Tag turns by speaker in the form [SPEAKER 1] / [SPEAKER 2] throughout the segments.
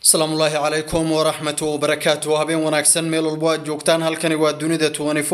[SPEAKER 1] asalaamu ullaahi calaykum waraxmatu wabarakaatu habeen wanaagsan meel walbo aad joogtaan halkani waa dunida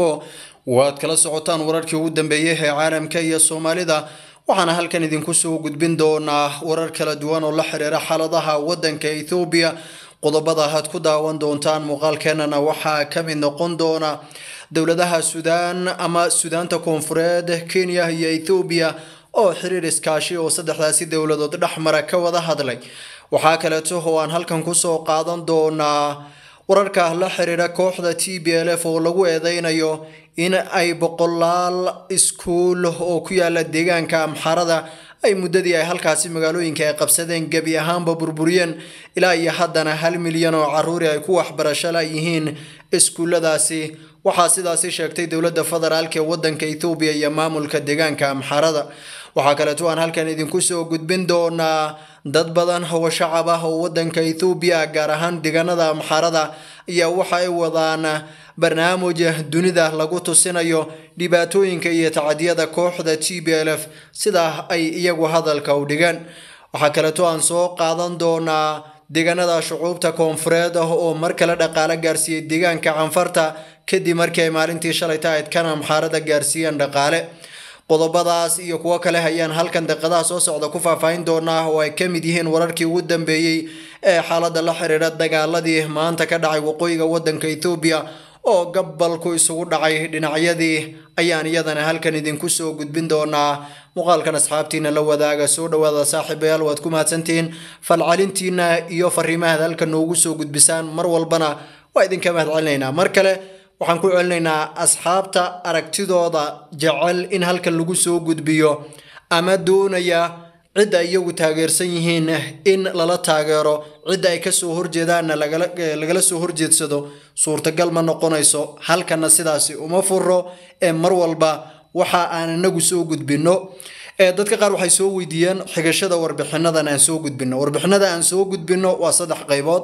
[SPEAKER 1] waad kala socotaan wararkii ugu dambeeyey ee caalamka iyo soomaalida waxaana halkan idinku soo gudbin doonaa warar kala duwan oo la xiriira xaaladaha wadanka ethoobiya qodobada aad ku daawan doontaan muuqaalkeenana waxaa ka mid noqon doona dowladaha suudaan ama suudaanta koonfureed kenya iyo ethoobiya oo xiriir iskaashi oo saddexdaasi dowladood dhexmara ka wada hadlay waxaa kaleeto oo aan halkan kusoo qaadan doonaa wararka la xiriira kooxda t b l f oo lagu eedeynayo in ay boqolaal iskuul oo ku yaala deegaanka amxarada ay muddadii ay halkaasi magaalooyinka ay qabsadeen gebi ahaanba burburiyeen ilaa iyo haddana hal milyan oo caruuri ay ku waxbarasho la yihiin iskuulladaasi waxaa sidaasi sheegtay dowladda federaalk ee wadanka ethoobiya iyo maamulka deegaanka amxarada waxaa kaleeto aan halkan idinku soo gudbin doonaa dad badan oo shacab ah oo wadanka ethoobiya gaar ahaan deegaanada amxarada ayaa waxa ay wadaan barnaamij dunida lagu tusinayo dhibaatooyinka iyo tacadiyada kooxda t b l f sidaa ay iyagu hadalka u dhigeen waxaa kaleeto aan soo qaadan doonaa deegaanada shucuubta koonfureed ah oo mar kale dhaqaale gaarsiiyey deegaanka canfarta kadib markii ay maalintii shalayta ayd kan amxaarada gaarsiiyeen dhaqaale qodobadaas iyo kuwo kale ayaan halkan deqadaha soo socda ku faahfaahin doonaa oo ay ka mid yihiin wararkii ugu dambeeyey ee xaaladda la xiriira dagaaladii maanta ka dhacay waqooyiga wadanka ethoobiya oo gabalku isugu dhacay dhinacyadii ayaan iyadana halkan idinku soo gudbin doonaa muuqaalkan asxaabtiina la wadaaga soo dhawaada saaxiibayaal waad ku mahadsantihiin falcalintiina iyo fariimahaad halkan noogu soo gudbisaan mar walbana waa idinka mahad celinaynaa mar kale waxaan ku celinaynaa asxaabta aragtidooda jecel in halkan lagu soo gudbiyo ama doonaya cidda iyagu taageersan yihiin in lala taageero cidda ay kasoo horjeedaanna lagala soo horjeedsado suurtagal ma noqonayso halkanna sidaasi uma furo ee mar walba waxa aan inagu soo gudbino dadka qaar waxay soo weydiiyeen xigashada warbixinadan aan soo gudbino warbixinada aan soo gudbino waa saddex qaybood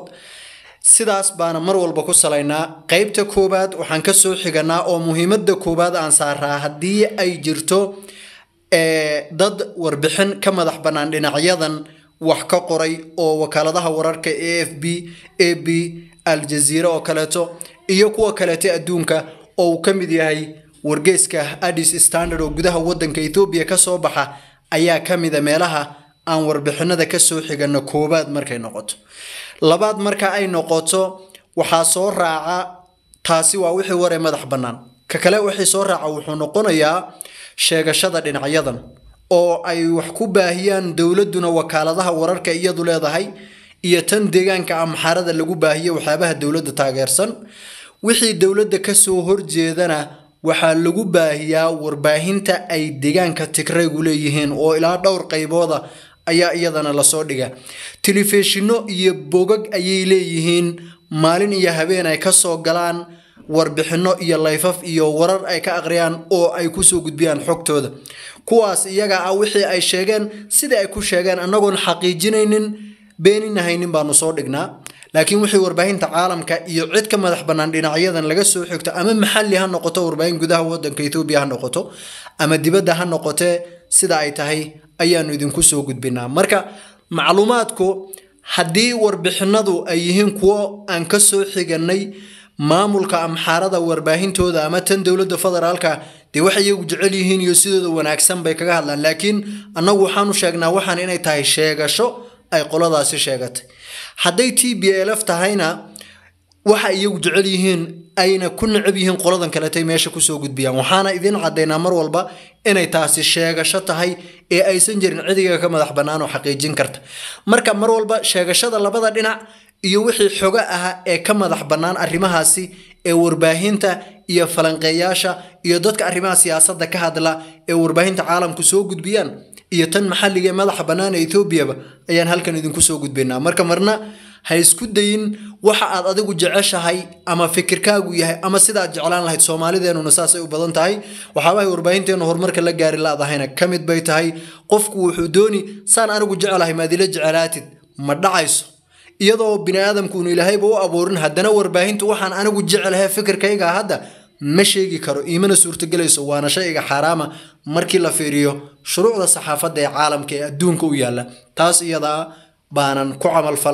[SPEAKER 1] sidaas baana mar walba ku salaynaa qeybta koowaad waxaan kasoo xiganaa oo muhiimada koowaad aan saaraa haddii ay jirto dad warbixin ka madax bannaan dhinacyadan wax ka qoray oo wakaaladaha wararka a f b a b aljaziira oo kaleeto iyo kuwa kaleeto adduunka oo uu ka mid yahay wargeeska addis standard oo gudaha wadanka ethoobiya kasoo baxa ayaa ka mida meelaha aan warbixinada kasoo xigano koowaad markay noqoto labaad marka ay noqoto waxaa soo raaca taasi waa wixii waree madax bannaan ka kale wixii soo raaca wuxuu noqonayaa sheegashada dhinacyadan oo ay wax ku baahiyaan dowladuna wakaaladaha wararka iyadu leedahay iyo tan deegaanka amxarada lagu baahiyo waxyaabaha dowladda taageersan wixii dowladda kasoo horjeedana waxaa lagu baahiyaa warbaahinta ay deegaanka tigraygu leeyihiin oo ilaa dhowr qaybooda ayaa iyadana lasoo dhiga telefishino iyo bogag ayay leeyihiin maalin iyo habeen ay kasoo galaan warbixino iyo layfaf iyo warar ay ka aqriyaan oo ay kusoo gudbiyaan xogtooda kuwaas iyaga ah wixii ay sheegeen sidai ay ku sheegeen annagoon xaqiijinaynin beeninahaynin baanu soo dhignaa laakiin wixii warbaahinta caalamka iyo cid ka madax bannaan dhinacyadan laga soo xigto ama maxalli ha noqoto warbaahin gudaha wadanka ethoobiya ha noqoto ama dibadda ha noqotee sida ay tahay ayaanu idinku soo gudbinaa marka macluumaadku haddii warbixinadu ay yihiin kuwo aan ka soo xiganay maamulka amxaarada warbaahintooda ama tan dowladda federaalka dee waxay iyagu jecel yihiin iyo sidooda wanaagsan bay kaga hadlaan laakiin annagu waxaanu sheegnaa waxaan inay tahay sheegasho ay qoladaasi sheegatay hadday t b l f tahayna waxa iyagu jecel yihiin ayna ku necab yihiin qoladan kaletay meesha kusoo gudbiyaan waxaana idin cadaynaa mar walba inay taasi sheegasho tahay ee aysan jirin cidiga ka madax bannaan oo xaqiijin karta marka mar walba sheegashada labada dhinac iyo wixii xogo ah ee ka madax bannaan arrimahaasi ee warbaahinta iyo falanqeeyaasha iyo dadka arrimaha siyaasadda ka hadla ee warbaahinta caalamku soo gudbiyaan iyo tan maxalliga ee madaxa bannaan ee etoobiyaba ayaan halkan idinku soo gudbaynaa marka marna ha isku dayin waxa aad adigu jeceshahay ama fikirkaagu yahay ama sidaad jeclaan lahayd soomaalideenuna saasay u badan tahay waxaabahay warbaahinteenu horumarka la gaari laadahayna ka mid bay tahay qofku wuxuu dooni saan anigu jecelahay maadila jecelaatid ma dhacayso iyadoo bini aadamkuunu ilaahayba u abuurin haddana warbaahintu waxaan anigu jecelahay fikirkayga hadda ma sheegi karo iimana suurtagelayso waana shayga xaaraama markii la fiiriyo shuruucda saxaafadda ee caalamka ee adduunka u yaalla taas iyadaa baanan ku camalfallaa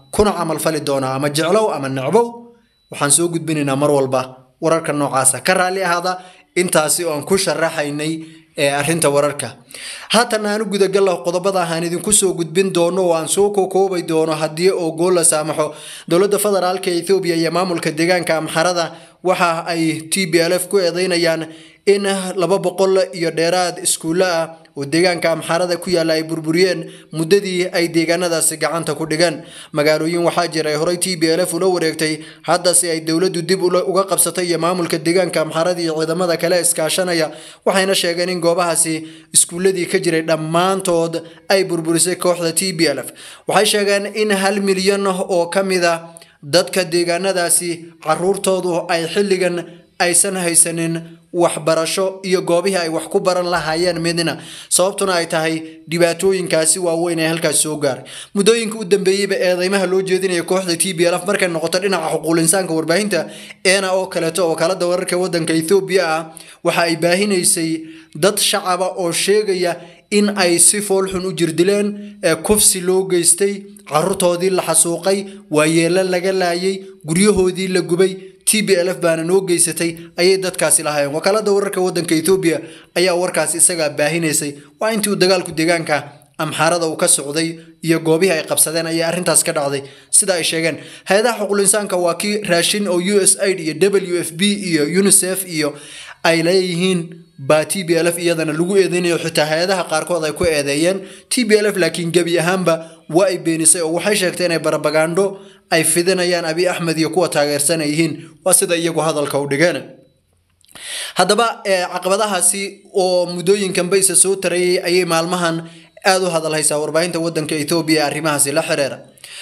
[SPEAKER 1] kuna camalfali doonaa ama jeclow ama necbow waxaan soo gudbinaynaa mar walba wararka noocaasa ka raalli ahaada intaasi oo aan ku sharaxaynay ee arrinta wararka haatan aanu gudagallo qodobada aan idinku soo gudbin doono oo aan soo kokoobay doono haddii oo gool la saamaxo dowladda federaalka ethoobiya iyo maamulka deegaanka amxarada waxa ay t b l f ku eedeynayaan in laba boqol iyo dheeraad iskuulle ah oo deegaanka amxarada ku yaalla ay burburiyeen muddadii ay deegaanadaasi gacanta ku dhigeen magaalooyin waxaa jira ay horey t b l f ula wareegtay haddase ay dowladdu dib uga qabsatay iyo maamulka deegaanka amxarada iyo ciidamada kale iskaashanaya waxayna sheegeen in goobahaasi iskuulladii ka jiray dhammaantood ay burburisay kooxda t b l f waxay sheegeen in hal milyan oo ka mid a dadka deegaanadaasi caruurtoodu ay xilligan aysan haysanin waxbarasho iyo goobihii ay wax ku baran lahaayeen midna sababtuna ay tahay dhibaatooyinkaasi waaweyn ee halkaas soo gaaray muddooyinka u dambeeyeyba eedeymaha loo jeedinaya kooxda t b l f markay noqoto dhinaca xuquuq insaanka warbaahinta eena oo kaleeto wakaalada wararka wadanka ethoobiya ah waxa ay baahinaysay dad shacaba oo sheegaya in ay si foolxun u jirdileen ee kufsi loo geystay caruurtoodii la xasuuqay waayeelo laga laayay guryahoodii la gubay t b l f baana noo geysatay ayay dadkaasi lahaayeen wakaalada wararka wadanka ethoobiya ayaa warkaas isagaa baahinaysay waa intii uu dagaalku deegaanka amxaarada uu ka socday iyo goobihii ay qabsadeen ayaa arrintaas ka dhacday sida ay sheegeen hay-adaha xuquul insaanka waa kii raashin oo u s aid iyo w f b iyo unisef iyo ay leeyihiin baa t b l f iyadana lagu eedeynayo xitaa hay-adaha qaarkood ay ku eedeeyeen t b l f laakiin gebi ahaanba waa ay beenisay oo waxay sheegtay inay barabagandho ay fidinayaan abi axmed iyo kuwa taageersan ay yihiin waa sida iyagu hadalka u dhigeen haddaba caqabadahaasi oo muddooyinkanba isa soo tarayay ayay maalmahan aada u hadalhaysaa warbaahinta wadanka ethoobiya arrimahaasi la xiriira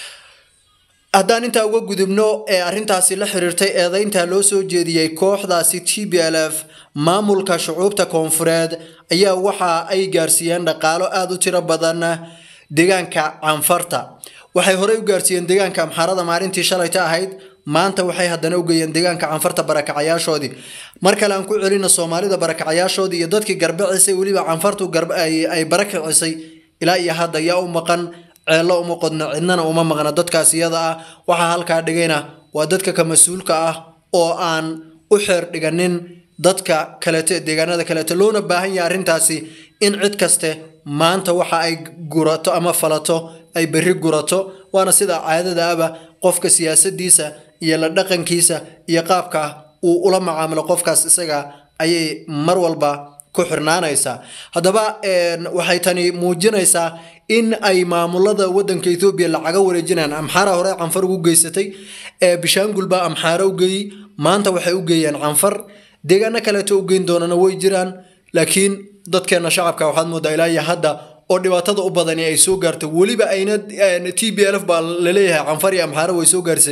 [SPEAKER 1] haddaan intaa uga gudubno ee arrintaasi la xiriirtay eedeynta loo soo jeediyey kooxdaasi t b l f maamulka shucuubta koonfureed ayaa waxa ay gaarsiiyeen dhaqaalo aada u tiro badan deegaanka canfarta waxay horey u gaarsiiyeen deegaanka amxaarada maalintii shalayta ahayd maanta waxay haddana u geeyeen deegaanka canfarta barakacayaashoodii mar kale aan ku celina soomaalida barakacayaashoodii iyo dadkii garbacisay weliba canfartu ay barakicisay ilaa iyo hadda yaa u maqan ceello uma qodno cidnana uma maqna dadkaas iyada ah waxaa halkaa dhigayna waa dadka ka mas-uulka ah oo aan u xeer dhiganin dadka kaleeto ee deegaanada kaleeto loona baahan yahay arrintaasi in cid kaste maanta waxa ay gurato ama falato ay berri gurato waana sida caadada aba qofka siyaasadiisa iyo la dhaqankiisa iyo qaabka uu ula macaamilo qofkaas isaga ayay mar walba ku xirnaanaysaa haddaba waxay tani muujinaysaa in ay maamulada wadanka ethoobiya lacaga wareejinayaan amxaara hore canfar ugu geysatay bishaangul baa amxaara u geeyey maanta waxay u geeyeen canfar deegaano kaleeto u geyn doonana way jiraan laakiin dadkeena shacabka waxaad moodaa ilaa iyo hadda oo dhibaatada u badani ay soo gaarto weliba ayna t b l f baa laleeyahay canfar iyo amxaara way soo gaarsay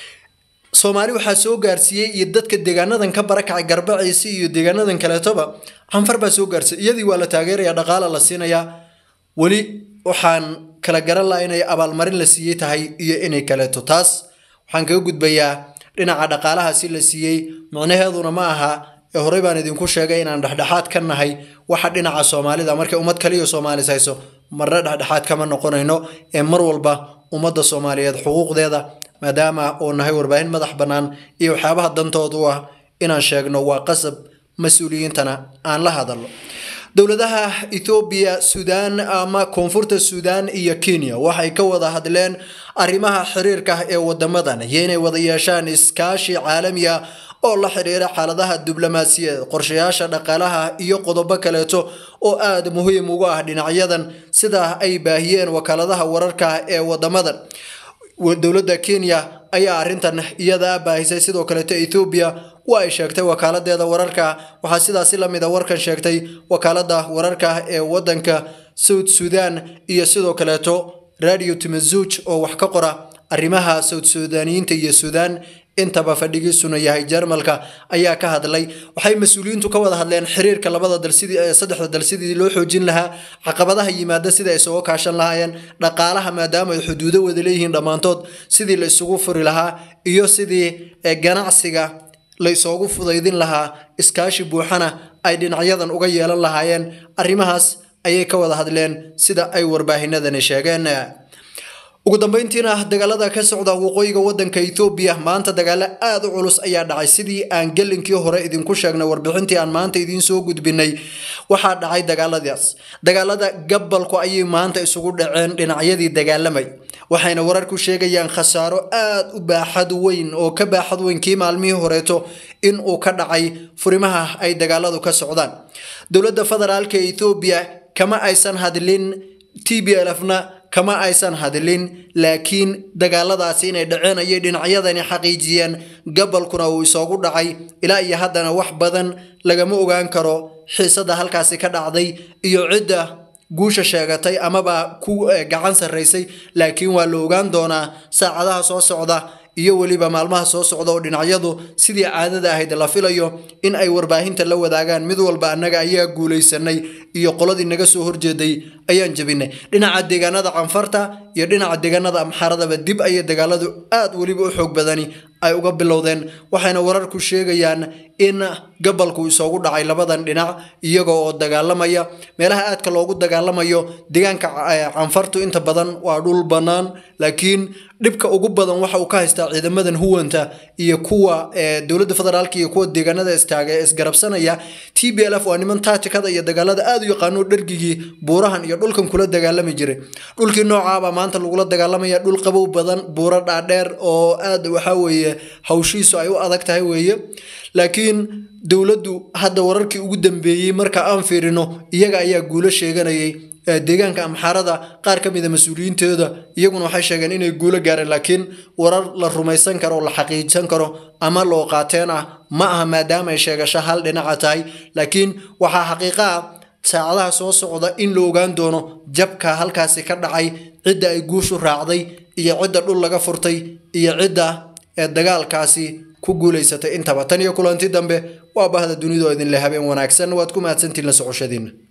[SPEAKER 1] soomaali waxaa soo gaarsiiyey iyo dadka deegaanadan ka barakacay garbaciisi iyo deegaanadan kaleetoba canfar baa soo gaarsay iyadii waa la taageeraya dhaqaala la siinayaa weli waxaan kala garan laha inay abaalmarin la siiyey tahay iyo inay kaleeto taas waxaan kaga gudbayaa dhinaca dhaqaalahaasi la siiyey micnaheeduna ma aha ee horey baan idinku sheegay inaan dhexdhexaad ka nahay waxa dhinaca soomaalida markay ummad kaliya soomaalis hayso marna dhexdhexaad kama noqonayno ee mar walba ummadda soomaaliyeed xuquuqdeeda maadaama uu nahay warbaahin madax bannaan iyo waxyaabaha dantooda u ah inaan sheegno waa qasab mas-uuliyiintana aan la hadalno dowladaha ethoobiya suudaan ama koonfurta suudaan iyo kenya waxay ka wada hadleen arrimaha xiriirka ee wadamadan iyo inay wada yeeshaan iskaashi caalami ah oo la xidhiira xaaladaha diblomaasiyadeed qorshayaasha dhaqaalaha iyo qodobo kaleeto oo aada muhiim ugu ah dhinacyadan sida ay baahiyeen wakaaladaha wararka ee wadamadan dowladda kenya ayaa arrintan iyada baahisay sidoo kaleeto ethoobiya waa ay sheegtay wakaaladeeda wararka waxaa sidaasi lamid a warkan sheegtay wakaalada wararka ee wadanka south sudan iyo sidoo kaleeto radio timazuj oo wax ka qora arrimaha south sudaaniyiinta iyo suudaan intaba fadhigiisuna yahay jarmalka ayaa ka hadlay waxay mas-uuliyiintu ka wada hadleen xiriirka labada dal sidii saddexda dal sidii loo xoojin lahaa caqabadaha yimaada sidii ay isugu kaashan lahaayeen dhaqaalaha maadaama ay xuduudo wada leeyihiin dhammaantood sidii la isugu furi lahaa iyo sidii ganacsiga la isoogu fudaydin lahaa iskaashi buuxana ay dhinacyadan uga yeelan lahaayeen arrimahaas ayay ka wada hadleen sida ay warbaahinadani sheegeen ugu dambeyntiina dagaalada ka socda waqooyiga wadanka ethoobiya maanta dagaalo aada u culus ayaa dhacay sidii aan gelinkii hore idinku sheegnay warbixintii aan maanta idiin soo gudbinay waxaa dhacay dagaaladaas dagaalada gabalku ayay maanta isugu dhaceen dhinacyadii dagaalamay waxayna wararku sheegayaan khasaaro aada u baaxad weyn oo ka baaxad weyn kii maalmihii horeeto in uu ka dhacay furimaha ay dagaaladu ka socdaan dowladda federaalka ethoobiya kama aysan hadlin t b lfna kama aysan hadlin laakiin dagaaladaasi inay dhaceen ayay dhinacyadani xaqiijiyeen gabalkuna uu isoogu dhacay ilaa iyo haddana wax badan lagama ogaan karo xiisada halkaasi ka dhacday iyo cidda guusha sheegatay amaba ku gacan sarraysay laakiin waa la ogaan doonaa saacadaha soo socda iyo weliba maalmaha soo socda oo dhinacyadu sidii caadada ahayd la filayo in ay warbaahinta la wadaagaan mid walba annaga ayaa guulaysanay iyo qoladii naga soo horjeeday ayaan jebinay dhinaca deegaanada canfarta iyo dhinaca deegaanada amxaaradaba dib ayay dagaaladu aada weliba u xoog badani ay uga bilowdeen waxayna wararku sheegayaan in gabalku isoogu dhacay labadan dhinac iyaga oo dagaalamaya meelaha aadka loogu dagaalamayo deegaanka canfartu inta badan waa dhul bannaan laakiin dhibka ugu badan waxa uu ka haystaa ciidamadan huwanta iyo kuwa dowladda federaalka iyo kuwa deegaanada istaaga ee isgarabsanaya t b l f waa niman taatikada iyo dagaalada aada u yaqaano dhergigii buurahan iyo dhulkan kula dagaalami jiray dhulkii noocaaba maanta lagula dagaalamaya dhul qabow badan buuro dhaadheer oo aada waxaa weeye hawshiisu ay u adag tahay weeye laakiin dowladdu hadda wararkii ugu dambeeyey marka aan fiirino iyaga ayaa guulo sheeganayay deegaanka amxaarada qaar ka mida mas-uuliyiintooda iyaguna waxay sheegeen inay guulo gaareen laakiin warar la rumaysan karo oo la xaqiijsan karo ama loo qaateen ah ma aha maadaama ay sheegasho hal dhinaca tahay laakiin waxaa xaqiiqa ah saacadaha soo socda in la ogaan doono jabka halkaasi ka dhacay cidda ay guushu raacday iyo cidda dhul laga furtay iyo cidda ee dagaalkaasi ku guulaysatay intaba tan iyo kulanti dambe waa bahda dunidu oo idinle habeen wanaagsan waad ku mahadsantiin la socoshadiina